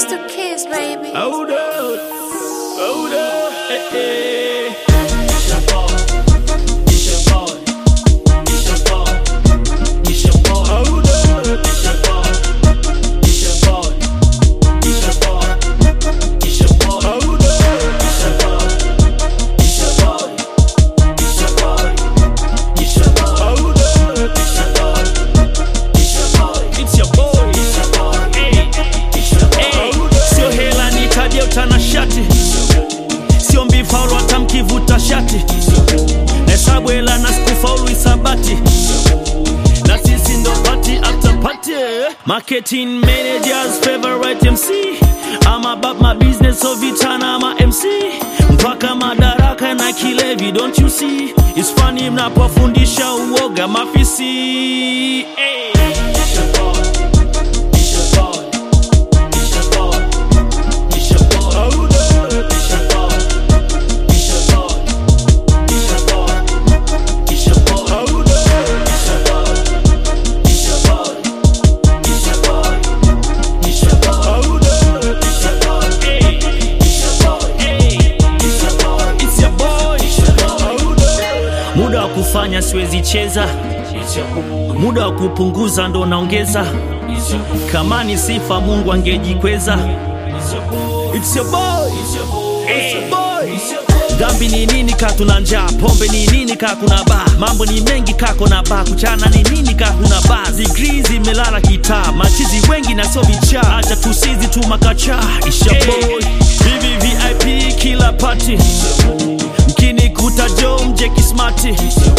It's the kids, baby. Hold up, hold up, eh, eh. It's your boy. It's your boy. It's your boy. It's your boy. Hold up, It's your boy. It's your boy. It's your boy. It's your boy. hold up. It's your boy. It's your boy. It's your boy. It's your boy. Hold up, It's your boy. It's your boy. it's your boy. It's your boy. Hey, It's your boy. hey. Sio hela nitaje utanashati, sio mbifaulu hata mkivuta shati, hesabu hela na sikufaulu isabati, na sisi ndo party after party. Marketing managers favorite MC I'm about my business so vitana ama MC mpaka madaraka na kilevi don't you see It's funny mnapofundisha uoga mafisi hey. It's your boy. It's your boy. It's your boy. It's your boy. Hold up. It's your boy. It's your boy. It's your boy. It's your boy. Hold up. It's your boy. It's your boy. It's your boy. It's your boy. Hold up. It's your boy. Hey. It's your boy. Hey. It's your boy. It's your boy. It's your boy. Hold up. Muda wa kufanya siwezi cheza, It's your boy. muda wa kupunguza ndo naongeza. It's your boy. Kama ni sifa Mungu angejikweza. It's your boy. It's your boy. It's your boy. It's your boy. It's your boy. Dhambi ni nini ka tuna njaa, pombe ni nini ka kuna baa, mambo ni mengi kako na baa, kuchana ni nini ka kuna baa, zigrii zimelala kitaa, machizi wengi na sio vichaa, acha tusizi tu makacha, isha boy, vivi VIP kila party, mkini kuta jo mje kismati,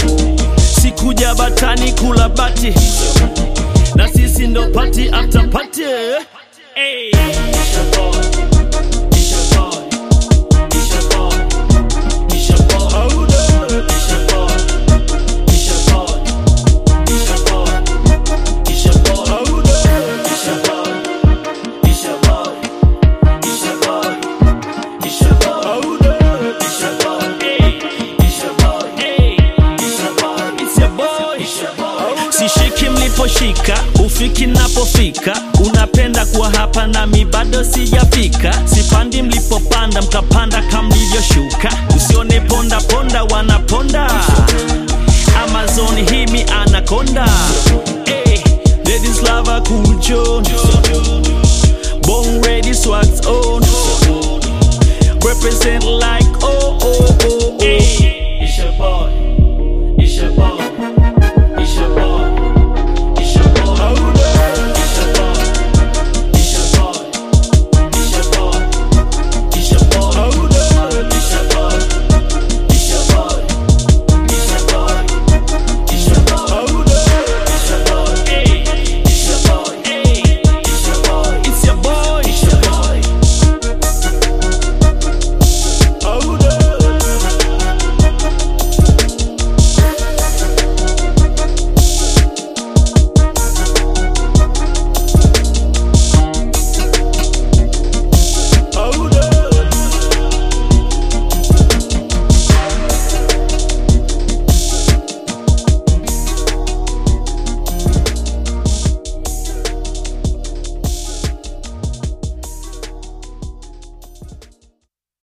sikuja batani kula bati, na sisi ndo party after party. Hey. It's your boy. It's your boy. It's your boy. It's your boy. Hold up. It's your boy. It's your boy. It's your boy. It's your boy. Hold up. It's your boy. It's your boy. It's your boy. It's your boy. Hold up. It's your boy. Hey. It's your boy. Hey. It's your boy. It's your boy. It's your boy. Sishiki mliposhika, ufiki napofika, unapenda kuwa hapa nami bado sijafika. Sipandi mlipopanda, mkapanda kama mlivyoshuka. Usione ponda ponda, wanaponda